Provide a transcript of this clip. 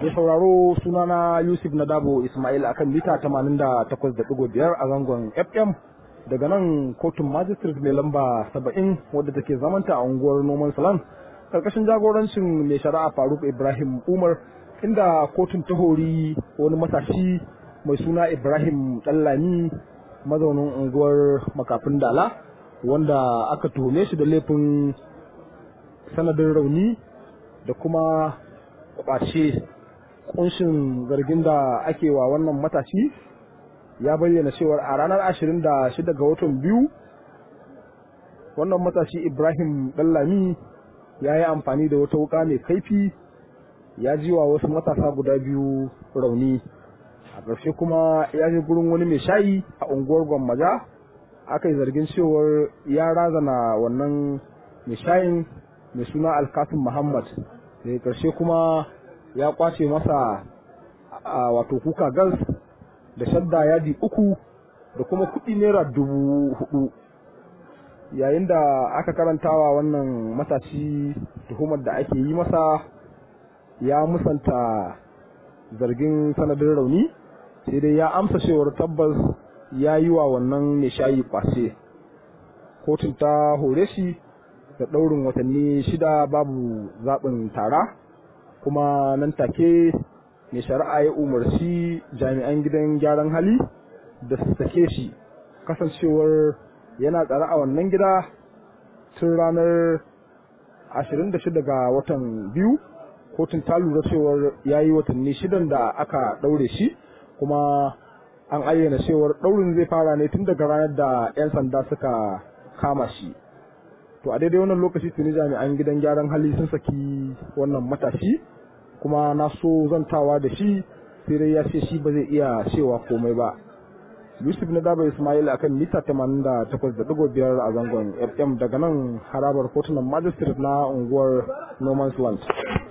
Mai sauraro sunana Yusuf Nadabo Ismail akan mita 88.5 a zangon FM daga nan kotun magistrate mai lamba 70 wadda take zamanta a unguwar Noman Salam karkashin jagorancin mai shari'a Faruk Ibrahim Umar inda kotun ta hori wani matashi mai suna Ibrahim Dallami mazaunin unguwar makafin dala wanda aka tuhume shi da laifin sanadin rauni da kuma kwace kunshin zargin da ake wa wannan matashi ya bayyana cewar a ranar 26 ga watan biyu wannan matashi ibrahim dallami ya yi amfani da wata wuka mai kaifi ya ji wa wasu matasa guda biyu rauni a ƙarshe kuma ya je gurin wani mai shayi a unguwar gwammaja aka yi zargin cewar ya razana wannan mai shayin mai suna alkasim muhammad daga ƙarshe kuma ya kwace masa a wato kuka gas da shadda yadi uku da kuma kuɗi naira dubu hudu yayin da aka karantawa wannan matashi tuhumar da ake yi masa ya musanta zargin sanadin rauni sai dai ya amsa cewar tabbas ya yi wa wannan mai shayi kwace kotun ta hore shi da ɗaurin watanni shida babu zaɓin tara kuma nan take mai shari'a ya umarci jami'an gidan gyaran hali da su sake shi kasancewar yana tsare a wannan gida tun ranar 26 ga watan biyu kotun ta lura cewar ya yi watanni shidan da aka ɗaure shi kuma an ayyana cewar ɗaurin zai fara ne tun daga ranar da 'yan sanda suka kama shi to a daidai wannan lokaci tuni jami'an gidan gyaran hali sun saki wannan matashi kuma na so zantawa da shi sai dai ya ce shi ba zai iya cewa komai ba yusuf na daba ismail akan mita 88.5 a zangon fm daga nan harabar kotunan magistrate na unguwar noman's land